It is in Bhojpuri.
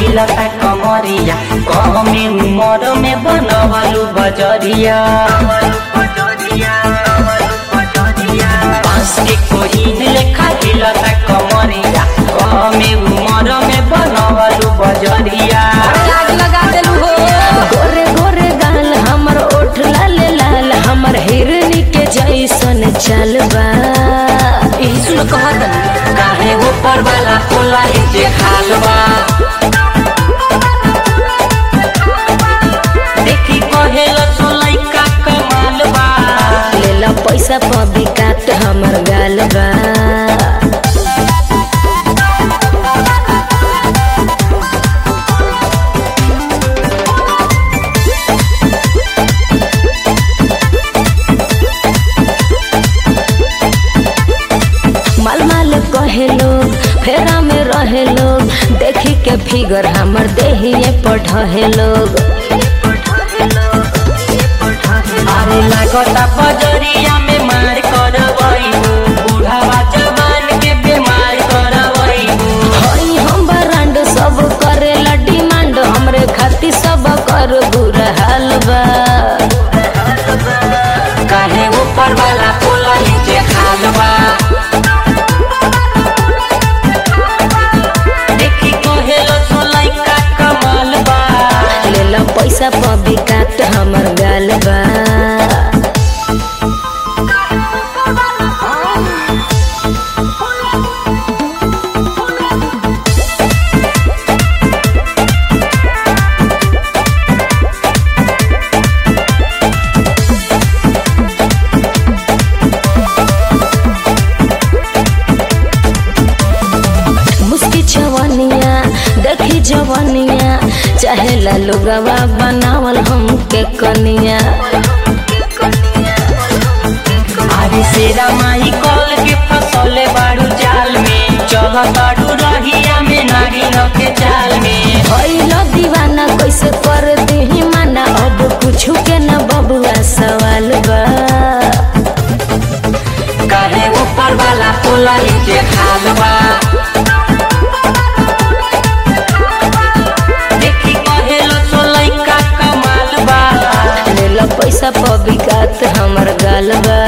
हिलता कमरिया कमे उमर में बनवलू बजरिया बांस के कोहिन लेखा हिलता कमरिया कमे उमर में बनवलू बजरिया आग लगा देलू हो गोरे गोरे गाल हमर ओठ लाल लाल हमर हिरनी के जैसन चलबा यही सुन कहत काहे ऊपर वाला कोला नीचे खालबा देखी कहेल सोलाई का कमाल बा लेला पैसा पबी काट हमर गाल बा माल माल कहे लोग फेरा में रहे लोग देखी के फिगर हमर देहिए पढ़े लोग अरे लागता बजरिया में मार करवई बूढ़ावा जवान के बीमार करवई हई हम ब्रांड सब करेला डिमांड हमरे खातिर सब कर बुरा हाल बा काहे ऊपर वाला कोला नीचे खालबा देखी कहेल सोलाई का कमाल बा लेला पैसा पबी काट हमर गाल बा मुस्की छवनिया देखी जवनिया चाहेला लोगवा बनावल हमके कनिया अरे शेरा माही कॉल के फसले बाड़ू जाल में चल बाड़ू रहिया में नागिन के जाल में भइल दीवाना कैसे कर देही माना अब कुछ के न बबुआ सवाल बा काहे ऊपर वाला कोला नीचे खालबा देखी कहेल सोलाई का कमाल बा लेला पैसा पबी काट हमर गाल बा